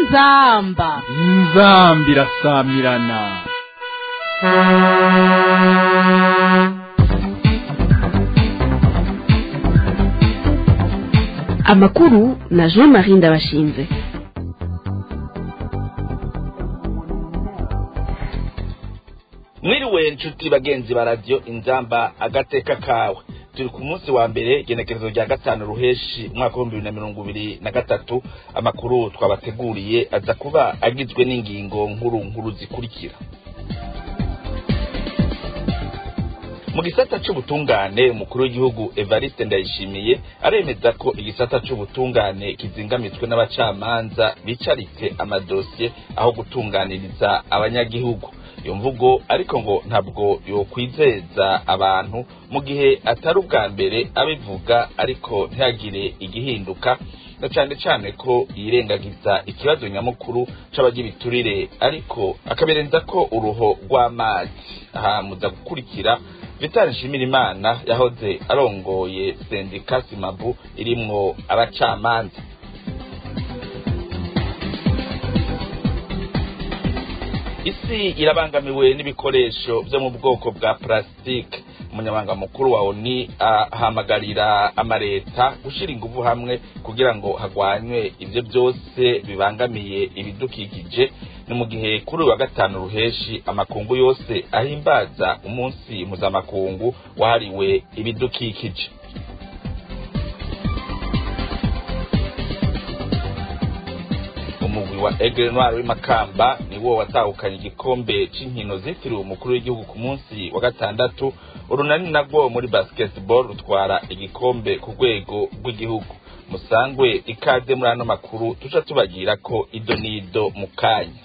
inzamba inzambi irasamirana amakuru na jean marie ndabashinze mwiriwe nshuti bagenzi ba radiyo inzamba agateka kawe turi ku munsi wa mbere igenekerezo rya gatanu ruheshi umwaka w'ibihumbi bibiri na mirongo ibiri na gatatu amakuru twabateguriye aza kuba agizwe n'ingingo nkuru nkuru zikurikira mu gisata c'ubutungane umukuru w'igihugu evariste ndayishimiye aremeza ko igisata c'ubutungane kizingamitswe n'abacamanza bicaritse amadosiye aho gutunganiriza abanyagihugu iyo mvugo ariko ngo ntabwo yokwizeza abantu mu gihe atari ubwa mbere abivuga ariko ntihagire igihinduka na cane cane ko yirengagiza ikibazo nyamukuru c'abagira iturire ariko akabirenza ko uruho rw'amazi aha muza gukurikira vitali nshimirimana yahoze arongoye sendika simabu irimwo abacamanza isi irabangamiwe n'ibikoresho vyo mu bwoko bwa plastique umunyamabanga mukuru wa oni ahamagarira amareta gushira inguvu hamwe kugira ngo hagwanywe ivyo byose bibangamiye ibidukikije ni mu gihe kuri uyu wa gatanu ruheshi amakungu yose ahimbaza umunsi mpuzamakungu wahariwe ibidukikije umugwi wa Aigle Noir w'imakamba niwo watahukanye igikombe c'inkino zitiriwe umukuru w'igihugu ku munsi wa gatandatu urunani nagwo muri basketball rutwara igikombe ku rwego rw'igihugu musangwe ikaze muri ano makuru tuca tubagira ko ido n'ido mu kanya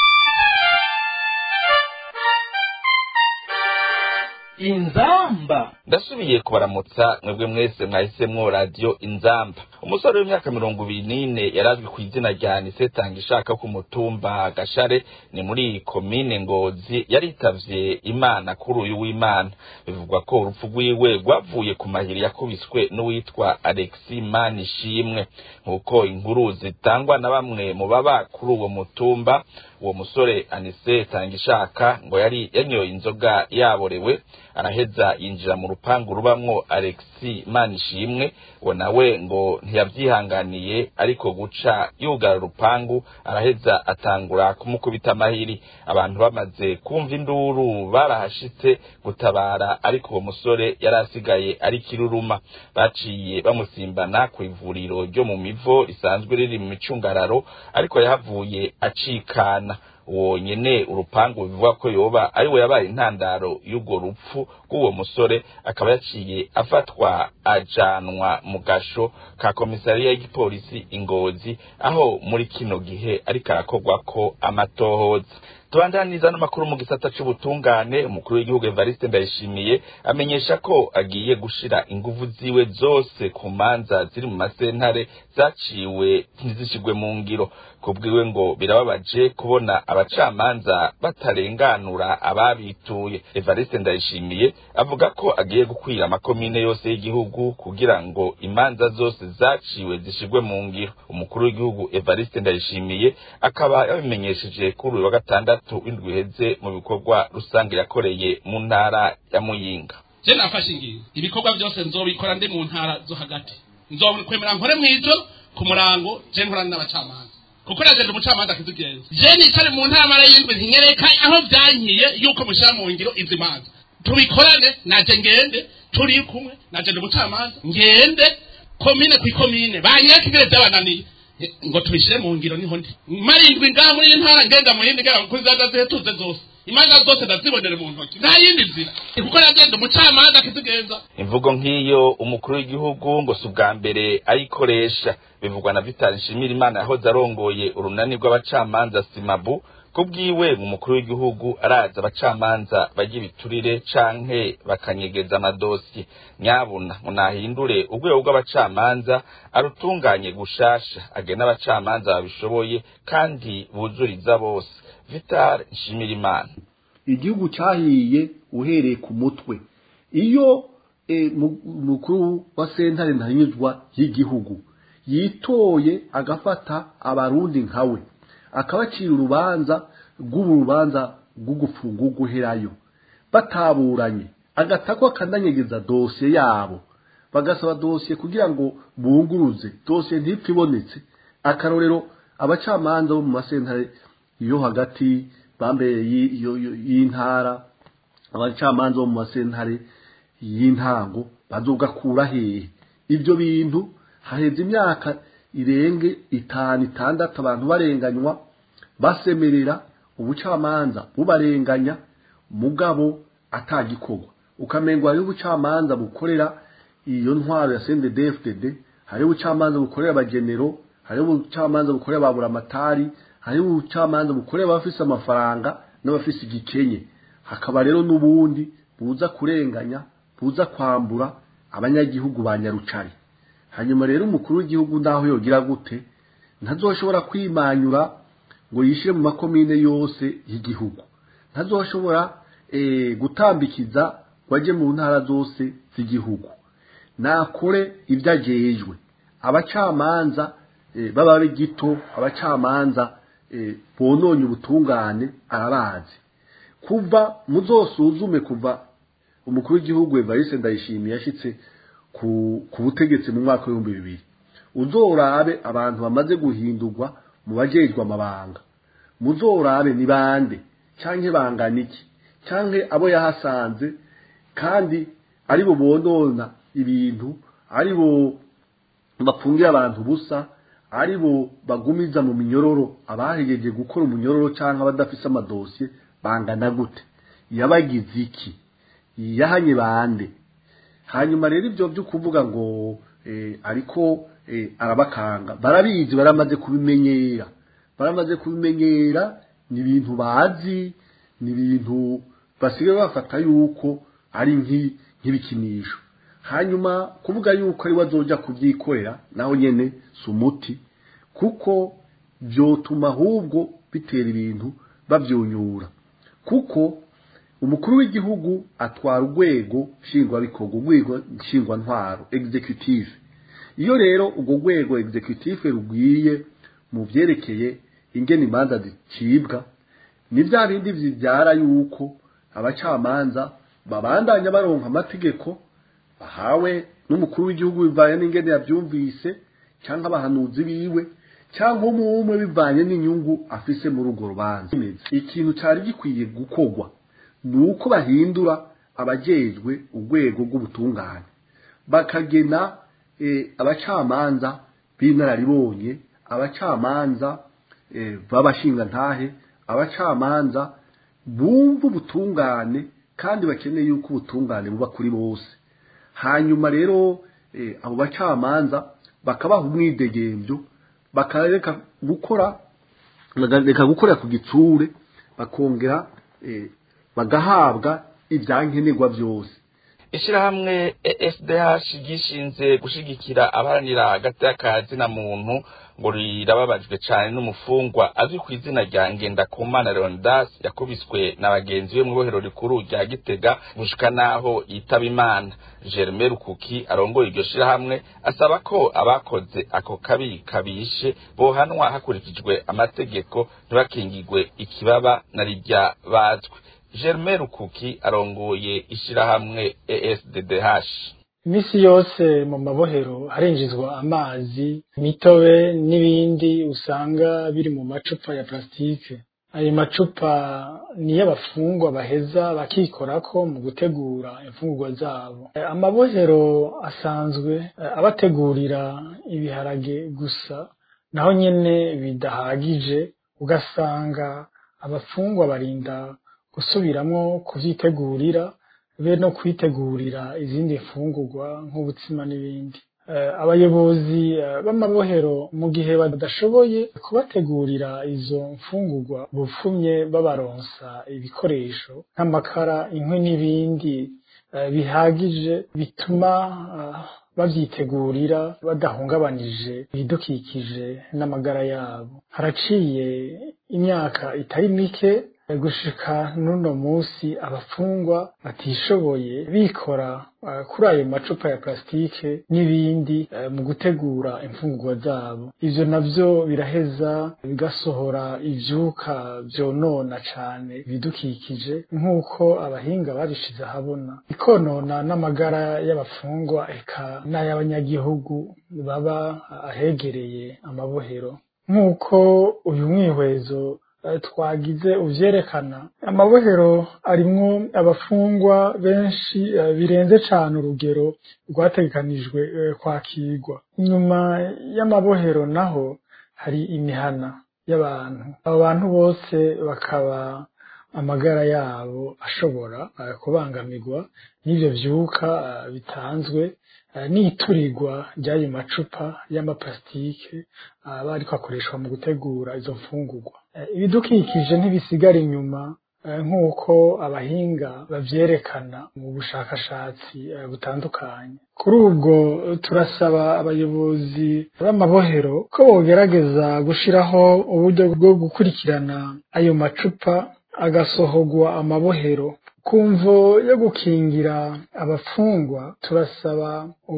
inzamba ndasubiye kubaramutsa mwebwe mwese mwahisemwo radiyo inzamba umusore w'imyaka mirongo ibiri n'ine yarazwi ku izina rya nisetanga ishaka ku mutumba gashare ni muri komine ngozi yaritavye imana kuri uyu w'imana bivugwa ko urupfu rwiwe rwavuye ku mahiri yakubiswe n'uwitwa alexi mani ishimwe nk'uko inkuru zitangwa na bamwe mu baba kuri uwo mutumba uwo musore anise tangishaka ngo yari yanyoye inzoga yaborewe araheza yinjira mu rupangu rubamwo alexi manishimwe uwo nawe ngo ntiyavyihanganiye ariko guca yugara urupangu araheza atangura kumukubita amahiri abantu bamaze kumva induru barahashitse gutabara ariko uwo musore yari asigaye ari kiruruma baciye bamusimbana ku ivuriro ryo mu mivo risanzwe riri mu micungararo ariko yahavuye acikana uwo nyene urupangu bivuga ko yoba ari we yabaye intandaro y'urwo rupfu rw'uwo musore akaba yaciye afatwa ajanwa mu gasho ka komisariya y'igipolisi ingozi aho muri kino gihe ariko arakorwako amatohoza tubandaniza n'amakuru mu gisata c'ubutungane umukuru w'igihugu evariste ndayishimiye amenyesha ko agiye gushira inguvu ziwe zose ku manza ziri mu masentare zaciwe ntizishigwe mu ngiro kubwiwe ngo birababaje kubona abacamanza batarenganura ababituye evariste ndayishimiye avuga ko agiye gukwira amakomine yose y'igihugu kugira ngo imanza zose zaciwe zishigwe mu ngiro umukuru w'igihugu evariste ndayishimiye akaba yabimenyesheje kuri uyu wa gatandatu w'indwi iheze mu bikorwa rusange yakoreye mu ntara ya muyinga je nafashe ingingo ibikorwa byose nzobikora ndi mu ntara zo hagati nzokwemera nkore mw'ijoro ku murango je nkorana n'abacamanza kuko najeje umucamanza akizigenza je nicare mu ntara mara y'indwi ntinyereka aho byankiye yuko mushyira mu ngiro izi manza tubikorane naje ngende turi kumwe najeje umucamanza ngende komine ku ikomine banyereka ingere byabananiye ngo tubishyire mu ngiro niho ndi marindwi ngaha muri iyi ntara ngenda mu yindi ngera kuri zaza zihetuze zose imanza zose ndazibonere mu ntoki nta yindi nzira kuko nagenda umucamanza akizigenza imvugo nk'iyo umukuru w'igihugu ngo si ubwa mbere ayikoresha bivugwa na vitali nshimirimana yahoze arongoye urunani rw'abacamanza simabu kubwiwe mu mukuru w'igihugu araza abacamanza bagira ibiturire canke bakanyegeza amadosiye nyabuna munahindure urwego rw'abacamanza arutunganye gushasha agena abacamanza babishoboye kandi buzuriza bose vital nshimirimana igihugu cyahiye uhereye ku mutwe iyo umukuru wa sentare ntanyuzwa y'igihugu yitoye agafata abarundi nkawe akabacira urubanza rw'urubanza rw'ugupfunga uguherayo bataburanye agatako akananyegeza dosiye yabo bagasaba dosiye kugira ngo bunguruze dosiye ntipfe ibonetse akarorero abacamanza bo mu masentare yo hagati bambere y'intara abacamanza bo mu masentare y'intango bazogakura hehe ibyo bintu haheze imyaka irenge itanu itandatu abantu barenganywa basemerera ubucamanza bubarenganya mugabo atagikorwa ukamengo hariho ubucamanza bukorera iyo ntwaro ya CNDD-FDD hariho ubucamanza bukorera abagenero hariho ubucamanza bukorera ababuramatari hariho ubucamanza bukorera abafise amafaranga n'abafise igikenye hakaba rero n'ubundi buza kurenganya buza kwambura abanyagihugu ba nyarucari hanyuma rero umukuru w'igihugu naho yogira gute ntazoshobora kwimanyura ngo yishyire mu makomine yose y'igihugu ntazoshobora gutambikiza ngo ajye mu ntara zose z'igihugu nakore ibyo agejwe abacamanza baba gito abacamanza bononye ubutungane arabazi kuva muzosuzume kuva umukuru w'igihugu Evariste Ndayishimiye yashitse ku butegetsi mu mwaka w'ibihumbi bibiri uzorabe abantu bamaze guhindurwa mu bajejwe amabanga muzorabe ni bande canke bangana iki canke abo yahasanze kandi ari bo bonona ibintu ari bo bapfungira abantu busa ari bo bagumiza mu minyororo abahegeje gukora umunyororo canke abadafise amadosiye bangana gute yabagize iki yahanye bande hanyuma rero ibyo byo kuvuga ngo ariko arabakanga barabizi baramaze kubimenyera baramaze kubimenyera ni ibintu bazi ni ibintu basigaye bafata yuko ari nk'ibikinisho hanyuma kuvuga yuko ari we azoja kubyikorera naho nyene si umuti kuko byotuma ahubwo bitera ibintu babyunyura kuko umukuru w'igihugu atwara urwego nshingwabikorwa urwego nshingwantwaro executive iyo rero urwo rwego executive rugwiye mu byerekeye ingene imanza zicibwa ni bya bindi bibyara yuko abacamanza babandanya baronka amategeko bahawe n'umukuru w'igihugu bivanye n'ingene yabyumvise cyangwa abahanuzi biwe cyangwa umwe bivanye n'inyungu afise muri urwo rubanza ikintu cyari gikwiye gukorwa ni uko bahindura abajejwe urwego rw'ubutungane bakagena abacamanza b'inararibonye abacamanza b'abashingantahe abacamanza bumva ubutungane kandi bakeneye yuko ubutungane buba kuri bose hanyuma rero abo bacamanza bakabaha umwidegembyo bakareka gukora bakareka gukorera ku gitsure bakongera bagahabwa ibyankenerwa byose ishyirahamwe esdh gishinze gushigikira abaharanira hagati y'akazi na muntu ngo rirababajwe cyane n'umufungwa azwi ku izina rya ngendakumana leonidas yakubiswe na bagenzi be mu ibohero rikuru rya gitega gushika n'aho yitaba imana germain rukuki arongoye iryo shyirahamwe asaba ko abakoze ako kabi kabishe bohanwa hakurikijwe amategeko ntibakingigwe ikibaba na rijya bazwi germain rukuki arongoye ishyirahamwe esddh iminsi yose mu mabohero harinjizwa amazi imitobe n'ibindi usanga biri mu macupa ya plasitike ayo macupa niyo abafungwa baheza bakikorako mu gutegura imfungurwa zabo amabohero asanzwe abategurira ibiharage gusa naho nyene bidahagije ugasanga abafungwa barinda gusubiramwo kuvyitegurira be no kwitegurira izindi mfungurwa nk'ubutsima n'ibindi abayobozi b'amabohero mu gihe badashoboye kubategurira izo mfungurwa bupfumye babaronsa ibikoresho nk'amakara inkwi n'ibindi bihagije bituma babyitegurira badahungabanije ibidukikije n'amagara yabo haraciye imyaka itari mike gushika n'uno munsi abafungwa batishoboye bikora kuri ayo macupa ya plasitike n'ibindi mu gutegura imfungurwa zabo ivyo navyo biraheza bigasohora ivyuka vyonona cane ibidukikije nk'uko abahinga babishize ahabona ikonona n'amagara y'abafungwa eka n'ay'abanyagihugu baba ahegereye amabohero nk'uko uyu mwihwezo twagize uvyerekana amabohero arimwo abafungwa benshi birenze cane urugero rwategekanijwe kwakirwa inyuma y'amabohero naho hari imihana y'abantu abo bantu bose bakaba amagara yabo ashobora kubangamirwa n'ivyo vyuka bitanzwe n'iturirwa ry'ayo macupa y'amaplasitike aba ariko akoreshwa mu gutegura izo mfungurwa ibidukikije ntibisigara inyuma nk'uko abahinga bavyerekana mu bushakashatsi butandukanye kuri ubwo turasaba abayobozi b'amabohero ko bogerageza gushiraho uburyo bwo gukurikirana ayo macupa agasohorwa amabohero kumvo yo gukingira abafungwa turasaba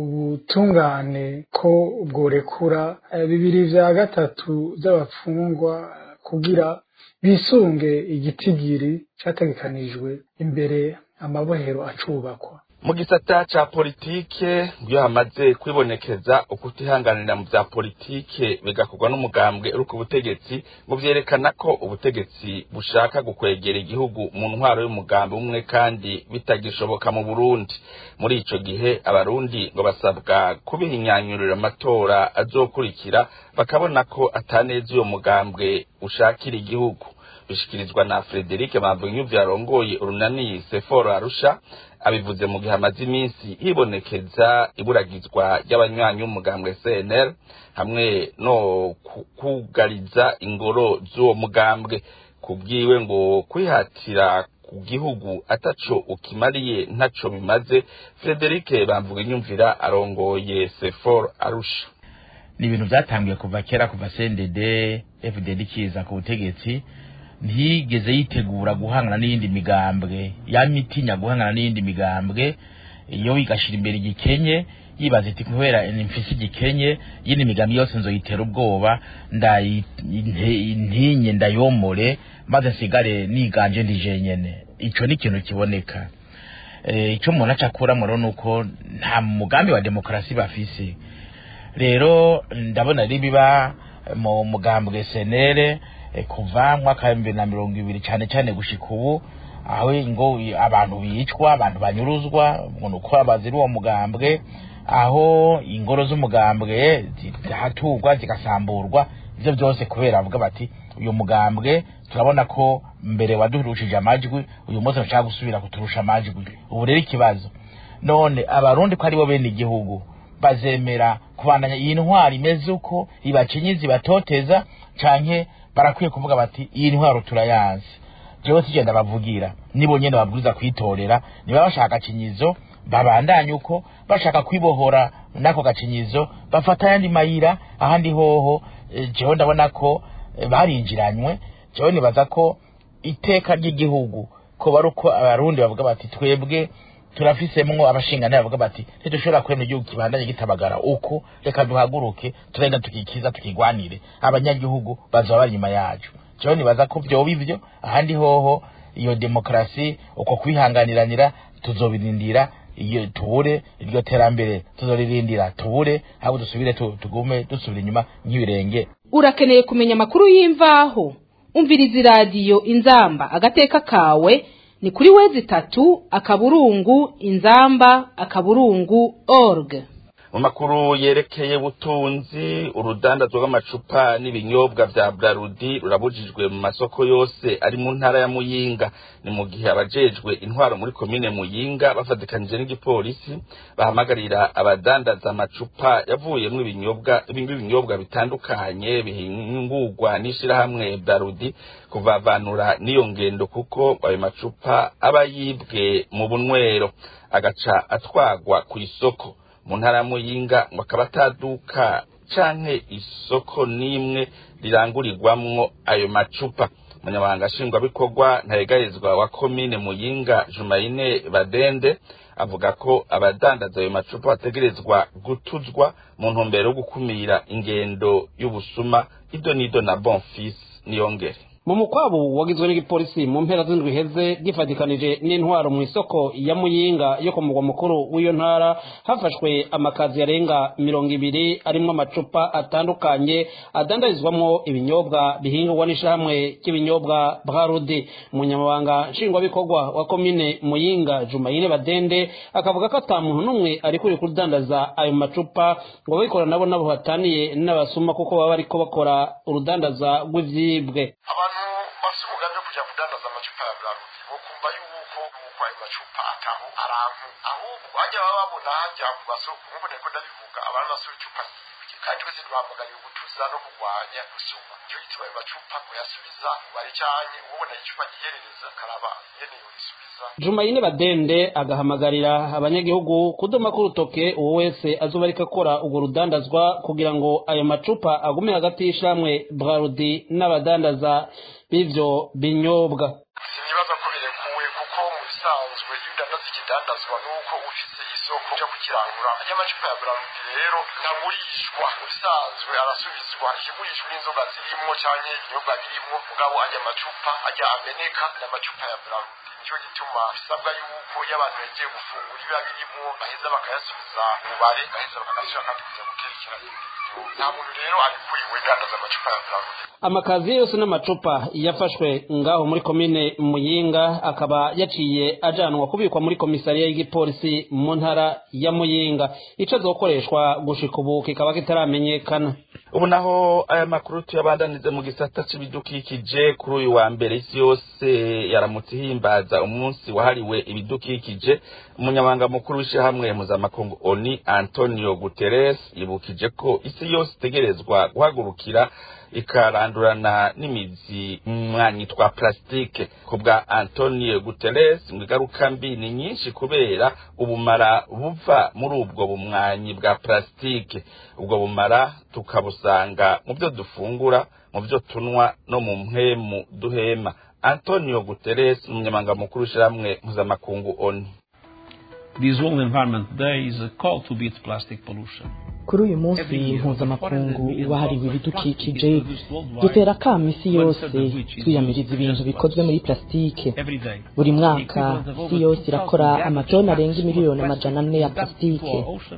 ubutungane ko bworekura bibiri vya gatatu vy'abafungwa kugira bisunge igitigiri categekanijwe imbere amabohero acubakwa mu gisata ca politike iyo hamaze kwibonekeza ukutihanganira mu vya politike bigakorwa n'umugambwe uri ku butegetsi ngo vyerekana ko ubutegetsi bushaka gukwegera igihugu mu ntwaro y'umugambi umwe kandi bitagishoboka mu burundi muri ico gihe abarundi ngo basabwa kubihinyanyurira amatora azokurikira bakabona ko ataneza uyo mugambwe ushakira igihugu bishikirizwa na Frederic Mavunyu yarongoye urunani Seforo Arusha abivuze mu gihe amaze iminsi hibonekeza iburagizwa ry'abanywanyi b'umugambwe CNL hamwe no kugariza ingoro z'uwo mugambwe kubwiwe ngo kwihatira ku gihugu ataco ukimariye ntaco bimaze Frederic Bamvuga inyumvira arongoye Sefor Arusha ni ibintu byatangiye kuva kera kuva CNDD FDD kiza ku butegetsi ntiyigeze yitegura guhangana n'iyindi migambwe yamitinya guhangana n'iyindi migambwe iyo igashira imbere igikenye yibaza iti kubera mfise igikenye yindi migambi yose nzoyitera ubwoba ndayintinye ndayomore maze nsigare niganje ndije nyene ico ni ikintu kiboneka icyo umuntu aca akuramo rero ni uko nta mugambi wa demokarasi bafise rero ndabona ari biba mu mugambwe senere kuva mwaka wa bibiri na mirongo ibiri cyane cyane gushika ubu aho ngo abantu bicwa abantu banyuruzwa ngo uko abazira uwo mugambwe aho ingoro z'umugambwe zihaturwa zigasamburwa ibyo byose kubera bavuga bati uyu mugambwe turabona ko mbere wadurushije amajwi uyu munsi bashaka gusubira kuturusha amajwi ubu rero ikibazo none abarundi ko aribo bene igihugu bazemera kubandanya iyi ntwari imeze uko ibacinyiza ibatoteza canke barakwiye kuvuga bati iyi ntwaro turayazi jewe tugenda bavugira nibo nyene babwiza kwitorera niba bashaka gacinyizo babandanye uko bashaka kwibohora nako gacinyizo bafata ayandi mayira ahandi hoho jewe ndabona ko barinjiranywe jewe nibaza ko iteka ry'igihugu ko bari uko abarundi bavuga bati twebwe turafisemwo abashingana bavuga bati ntidushobora kwemera igihugu kibandanye gitabagara uko reka duhaguruke turenda tukikiza tukigwanire abanyagihugu bazoba bari inyuma yacu jewe nibaza ko vyoba ivyo ahandi hoho iyo demokarasi uko kwihanganiranira tuzobirindira iyo tubure iryo terambere tuzoririndira tubure ahubwo dusubire tugume dusubira inyuma nk'ibirenge urakeneye kumenya amakuru y'imvaho umviriza iradiyo inzamba agateka kawe ni kuri wezi tatu akaburungu inzamba akaburungu org mu makuru yerekeye ubutunzi urudandazwa rw'amacupa n'ibinyobwa vya brarudi rurabujijwe mu masoko yose ari mu ntara ya muyinga ni mu gihe abajejwe intwaro muri komine muyinga bafatikanije n'igipolisi bahamagarira abadandaza amacupa yavuyemwo ibinyobwa ibinyobwa bitandukanye bihingurwa n'ishirahamwe brarudi kuvavanura n'iyo ngendo kuko ayo macupa aba yibwe mu bunywero agaca atwagwa ku isoko mu ntara ya muyinga ngo akaba ataduka canke isoko n'imwe rirangurirwamwo ayo macupa umunyamabanga nshingwabikorwa ntaregarizwa wa komine muyinga jumayine badende avuga ko abadandaza ayo macupa bategerezwa gutuzwa mu ntumbero yo gukumira ingendo y'ubusuma ido n'ido na bonfis niyongere mu mukwabu wagizwe n'igipolisi mu mpera z'indwi iheze gifatikanije n'intwaro mu isoko ya muyinga yo ku mugwa mukuru w'iyo ntara hafashwe amakazi yarenga mirongo ibiri arimwo amacupa atandukanye adandarizwamwo ibinyobwa bihingurwa n'ishyirahamwe ry'ibinyobwa brarudi umunyamabanga nshingwabikorwa wa komine muyinga jumayine badende akavuga ko ata muntu n'umwe ari kuri kudandaza ayo macupa ngo ababikora nabo nabo bataniye n'abasuma kuko baba bariko bakora urudandaza rw'ivyibwe abantu bafite umugambi wo kujya kudandaza amacupa ya buraruti bokumva yuko nuko ayo macupa ataho arantu ahubwo bajya baba babona hajya ku masoko nk'uko niko ndabivuga abantu basura icupa ryibwe kandi twese duhamagariye gutuza no kurwanya gusuma icyo gituma ayo macupa kuyasubiza bari cyane ubona icupa giherereza akaraba nyene yorisubiza jumayine badende agahamagarira abanyagihugu kudoma k'urutoke uwo wese azoba ariko akora urwo rudandazwa kugira ngo ayo macupa agume hagati y'ishamwe brarudi n'abadandaza b'ivyo binyobwa sinibaza ko birekuwe kuko mu bisanzwe iyo udandaza ikidandazwa nuko ufise isoko ryo kukirangura y'amacupa ya burarundi rero ntagurishwa mu bisanzwe arasubizwa ikigurishwa n'inzoga zirimwo canke ibinyobwa birimwo mugabo ajya amacupa ajya ameneka n'amacupa ya burarundi nicyo gituma bisabwa yuko iyo abantu yagiye gufungura ibiba birimo baheza bakayasubiza mubare baheza bakagasubira kandi kuza guterekera ibindi binyobwa nta muntu rero arikuriwe dandaza amacupa ya burarundi amakazi yose n'amacupa yafashwe ngaho muri komine muyinga akaba yaciye ajanwa kubikwa muri komisariya y'igipolisi mu ntara ya muyinga ico azokoreshwa gushika ubu kikaba kitaramenyekana ubu naho aya makuru tuyabandanize mu gisata c'ibidukikije kuri uyu wa mbere isi yose yaramutse ihimbaza umunsi wahariwe ibidukikije umunyamabanga mukuru w'ishyirahamwe mpuzamakungu oni antonio guterres yibukije ko isi yose itegerezwa guhagurukira ikarandurana n'imizi mwanyi twa plastike ku bwa antonio guterres ngo ingaruka mbi ni nyinshi kubera ubumara buva muri ubwo bumwanyi bwa plastike ubwo bumara tukabusanga mu byo dufungura mu byo tunywa no mu mpemu duhema antonio guterres umunyamabanga mukuru w'ishyirahamwe mpuzamakungu oni This World Environment Day is a call to beat plastic pollution. kuri uyu munsi mpuzamakungu wahariwe ibidukikije dutera akamo isi yose twiyamiriza ibintu bikozwe muri plasitike buri mwaka isi yose irakora amatoni arenga miliyoni amajana ane ya plasitike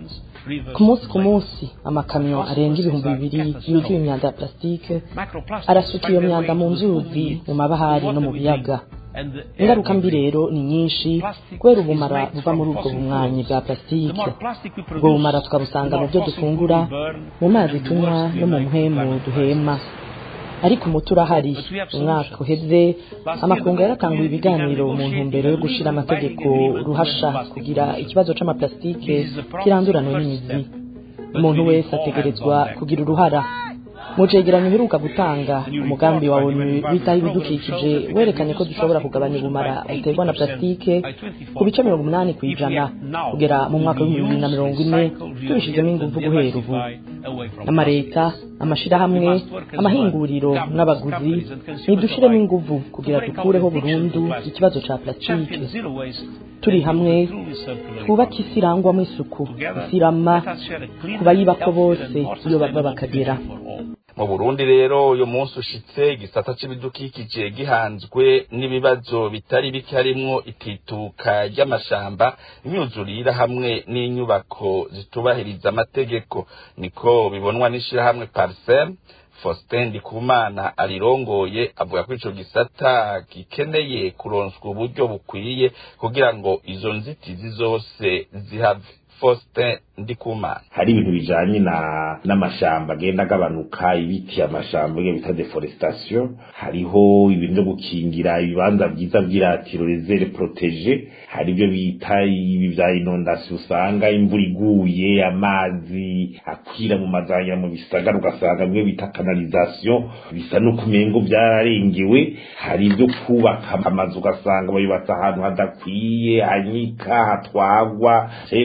ku munsi ku munsi amakamyo arenga ibihumbi bibiri yuzuye imyanda ya plasitike arasuka iyo myanda mu nzuzi mu mabahari no mu biyaga ingaruka mbi rero ni nyinshi kubera ubumara buva muri ubwo bumwanyi bwa plasitike ubwo bumara tukabusanga mu byo dufungura mu mazi tunywa no mu mpemu duhema ariko umuti urahari umwaka uheze amakungu yaratanguye ibiganiro mu ntumbero yo gushyira amategeko ruhasha kugira ikibazo c'amaplasitike kiranduranwe n'imizi umuntu wese ategerezwa kugira uruhara mu cegeranyo uheruka gutanga umugambi wa onu witaho ibidukikije werekanye ko dushobora kugabanya ubumara buterwa na plasitike ku bice mirongo umunani ku ijana kugera mu mwaka w'ibihumbi bibiri na mirongo ine tubishizemo ingufu guhera ubu amaleta amashirahamwe amahinguriro n'abaguzi nidushiremo inguvu kugira dukureho burundu ikibazo ca plasitike turi hamwe twubake isi irangwamo isuku isirama ku bayibako bose iyo bava bakagera mu burundi rero uyu munsi ushitse igisata c'ibidukikije gihanzwe n'ibibazo bitari bike harimwo itituka ry'amashamba imyuzurira hamwe n'inyubako zitubahiriza amategeko niko bibonwa n'ishirahamwe parsem Faustin Ndikumana arirongoye avuga ko ico gisata gikeneye kuronswa uburyo bukwiye kugira ngo izo nzitizi zose zihave Faustin Ndikumana hari ibintu bijanye na n'amashamba agenda agabanuka ibiti amashamba ibyo bita deforestation hariho ibintu byo gukingira ibibanza byiza by'iratiro reserve protege hari ibyo bita ibi bya inondation usanga imvura iguye amazi akwira mu mazanya mu bisagara ugasanga bimwe bita canalisation bisa no kumengo byararengewe hari ibyo kubaka amazu ugasanga bayubatse ahantu hadakwiye hanyika hatwagwa ku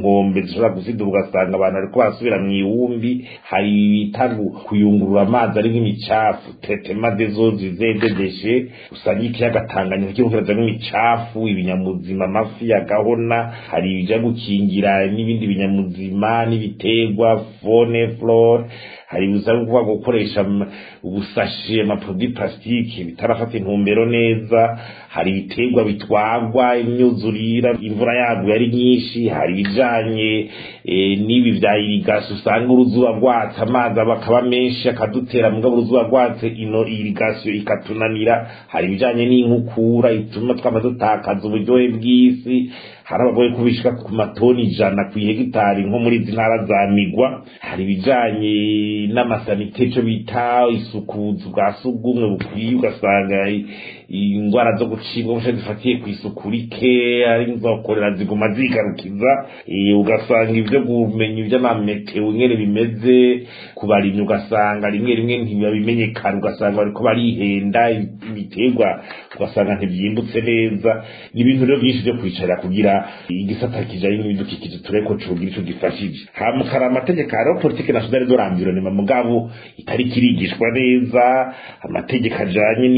nkombe zishobora gusiduka ugasanga abantu bariko basubira mu iwumbi hari bita kuyungurura amazi ari nk'imicafu tetema dezozi zededeshe usanga ikiyaga tanganyika kiriko kirazamwo imicafu ibinyamuzima amafi agahona hari ibija gukingira n'ibindi binyamuzima n'ibiterwa fone flore hari bisaba kuvuga gukoresha ubusashe amaprodui plastique bitarafata intumbero neza hari ibiterwa bitwagwa imyuzurira imvura yaguye ari nyinshi hari ibijanye n'ibi vya irigasi usanga uruzuba rwatse amazi akaba menshi akadutera mugabo uruzuba rwatse ino irigasiyo ikatunanira hari ibijanye n'inkukura ituma twama dutakaza uburyohe bw'isi hari abagoye kubishika ku matoni ijana ku hegitari nko muri izi ntara za migwa hari ibijanye n'amasanite co bita isukuzi bwa sugumwe bukwiye ugasanga ingwara zo gucibwa bushe zifatiye ku isuku rike ari nzokorera ziguma zigarukiza ugasanga ivyo kumenya ivy'amameteo ingene bimeze ku barimyi ugasanga rimwe rimwe ntibabimenyekana ugasanga bariko barihenda ibiterwa ugasanga ntibyimbutse neza ni ibintu rero byinshi vyo kwicarira kugira igisata kijanye n'ibidukikije tureko cogira ico gifashije hama hari amategeko hariho politike nationale de l'environnement mugabo itari kirigishwa neza amategeko ajanye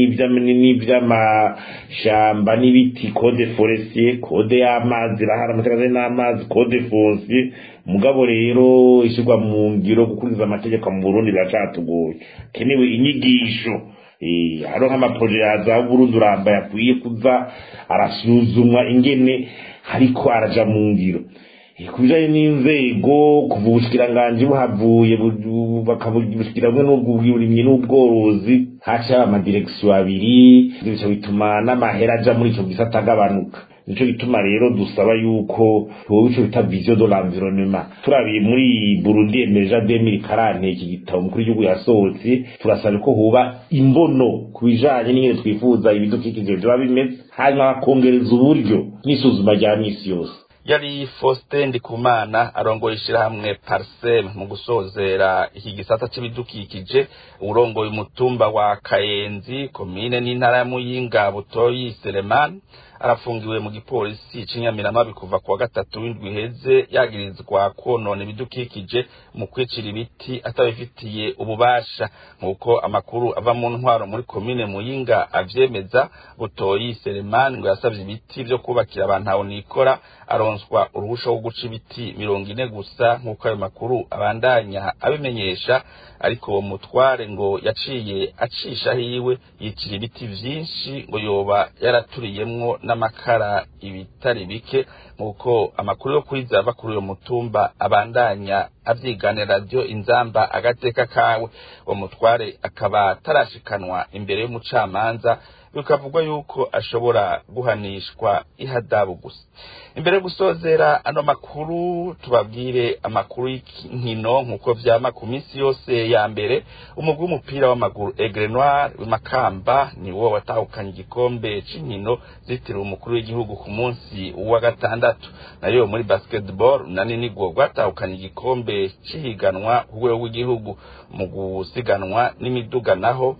n'ivy'amashamba n'ibiti code forestier code y'amazi rahari amategeko ajanye n'amazi code foncier mugabo rero ishirwa mu ngiro gukurikiza amategeko mu Burundi biracatugoye kenewe inyigisho hariho nk'amaproje yaza Burundi uramba yakwiye kuza arasuzumwa ingene ariko araja mu ngiro ku bijanye n'inzego kuva ubushikiranganji buhavuye bakabushikira bumwe n'ubw'uburimyi n'ubworozi haca amadirekisiyo abiri bica bituma n'amahera aja muri ico gisata agabanuka nico gituma rero dusaba yuko wowe ico bita vision de l'environnement turabiye muri Burundi emeja 2040 iki gitabo umukuru w'igihugu yasohotse turasaba ko huba imbono ku bijanye n'ingene twifuza ibidukikije vyoba bimeze hanyuma bakongereza uburyo n'isuzuma rya misi yose yari Faustin Ndikumana arongoye ishirahamwe Parsem mu gusozera iki gisata c'ibidukikije urongoye umutumba wa Kayenzi komine n'intara ya Muyinga Butoyi Selemani arafungiwe mu gipolisi c'inyamiramabi kuva kuwa gatatu w'indwi iheze yagirizwa konona ibidukikije mu kwicira ibiti atabifitiye ububasha nk'uko amakuru ava mu ntwaro muri komine muyinga avyemeza butoyi selemani ngo yasavye ibiti vyo kubakira abantu aho nikora aronswa uruhusha rwo guca ibiti mirongo ine gusa nk'uko ayo makuru abandanya abimenyesha ariko uwo mutware ngo yaciye acisha hiwe yicira ibiti vyinshi ngo yoba yaraturiyemwo n'amakara ibitari bike nk'uko amakuru yo kwiza ava kuri uyo mutumba abandanya avyigane radiyo inzamba agateka kawe uwo mutware akaba atarashikanwa imbere y'umucamanza bikavugwa yuko ashobora guhanishwa ihadabu gusa imbere yo gusozera ano makuru tubabwire amakuru y'inkino nk'uko vyama ku minsi yose ya mbere umugwi w'umupira w'amaguru Aigle Noir w'imakamba ni wo watahukanye igikombe c'inkino zitiriwe umukuru w'igihugu ku munsi wa gatandatu nayo muri basketball nani nigwo rwatahukanye igikombe c'ihiganwa ku rwego rw'igihugu mu gusiganwa n'imiduga naho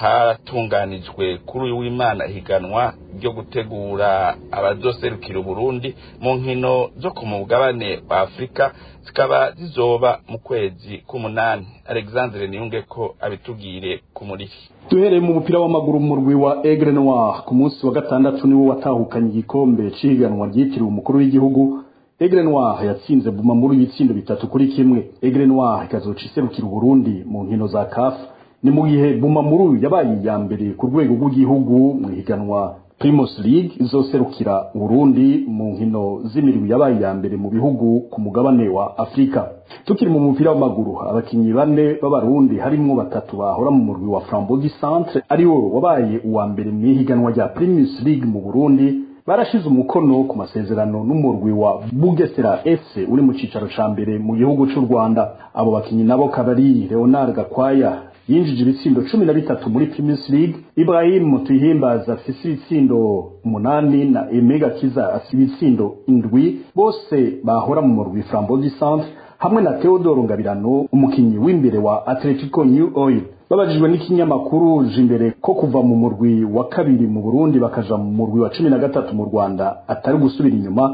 hatunganijwe kuri uyu w'imana higanwa ryo gutegura abazoserukira uburundi mu nkino zo ku mugabane wa afurika zikaba zizoba mu kwezi k'umunani alexandre niyunge ko abitubwire ku muriri duhereye mu mupira w'amaguru mu murwi wa Aigle Noir ku munsi wa gatandatu niwo watahukanye igikombe c'ihiganwa ryitiriwe umukuru w'igihugu Aigle Noir yatsinze Buma muri ibitsindo bitatu kuri kimwe Aigle Noir ikazoca iserukira Uburundi mu nkino za CAF ni mu gihe Bumamuru yabaye iya mbere ku rwego rw'igihugu mu ihiganwa Primus League izoserukira Burundi mu nkino z'imirwi yabaye iya mbere mu bihugu ku mugabane wa Afrika tukiri mu mupira w'amaguru abakinyi bane b'abarundi harimwo batatu bahora mu murwi wa Frambogi Centre ariwo wabaye uwa mbere mu ihiganwa rya Primus League mu Burundi barashize umukono ku masezerano n'umurwi wa Bugesera FC uri mu cicaro ca mbere mu gihugu c'u Rwanda abo bakinyi nabo kabari Leonard Gakwaya yinjije ibitsindo cumi na bitatu muri Primus League Ibrahim Tuyihimbaza afise ibitsindo umunani na Emega Kiza afise ibitsindo indwi bose bahora mu murwi Frambogi Centre hamwe na Theodore Ngabirano umukinyi w'imbere wa Atletico New Oil babajijwe n'ikinyamakuru jimbere ko kuva mu murwi wa kabiri mu Burundi bakaja mu murwi wa cumi na gatatu mu Rwanda atari gusubira inyuma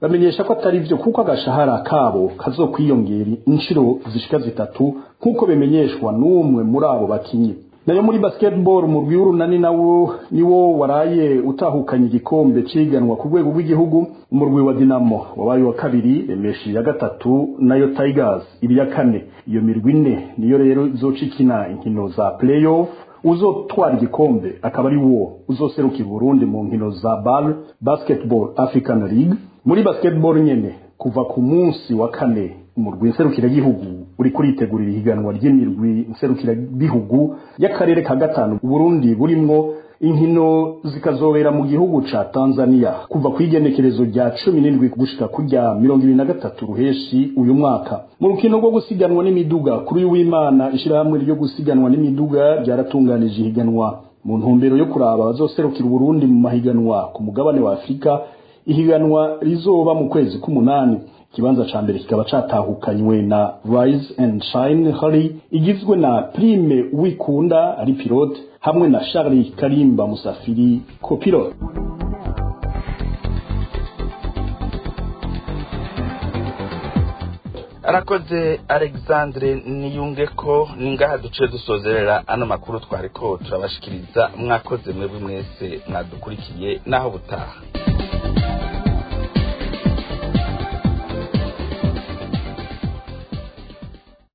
bamenyesha ko atari byo kuko agashahara kabo kazokwiyongera inshuro zishika zitatu nk'uko bimenyeshwa n'umwe muri abo bakinyi nayo muri basketball umurwi w'urunani nawo niwo waraye utahukanye igikombe ciganwa ku rwego rw'igihugu umurwi wa dinamo wabaye wa kabiri emeshi ya gatatu nayo tigers iri ya kane iyo mirwi ine niyo rero izoca ikina inkino za playoff uzotwara igikombe akaba ari wo uzoserukira Burundi mu nkino za BAL Basketball African League muri basketball nyene kuva ku munsi wa kane umurwi nserukiragihugu uri kuritegurira ihiganwa ry'imirwi nserukiragihugu y'akarere ka gatanu Burundi burimwo inkino zikazobera mu gihugu ca Tanzania kuva ku igenekerezo rya cumi n'indwi gushika kurya mirongo ibiri na gatatu ruheshi uyu mwaka mu rukino rwo gusiganwa n'imiduga kuri uyu w'imana ishirahamwe ryo gusiganwa n'imiduga ryaratunganije ihiganwa mu ntumbero yo kuraba abazoserukira Burundi mu mahiganwa ku mugabane wa Afurika ihiganwa rizoba mu kwezi k'umunani ikibanza ca mbere kikaba catahukanywe na Rise and Shine Hari igizwe na Prime Wikunda ari pilote hamwe na Charlie Karimba Musafiri copilote arakoze alexandre niyunge ko ningaha duce dusozerera ano makuru twariko turabashikiriza mwakoze mwebwe mwese mwadukurikiye naho butaha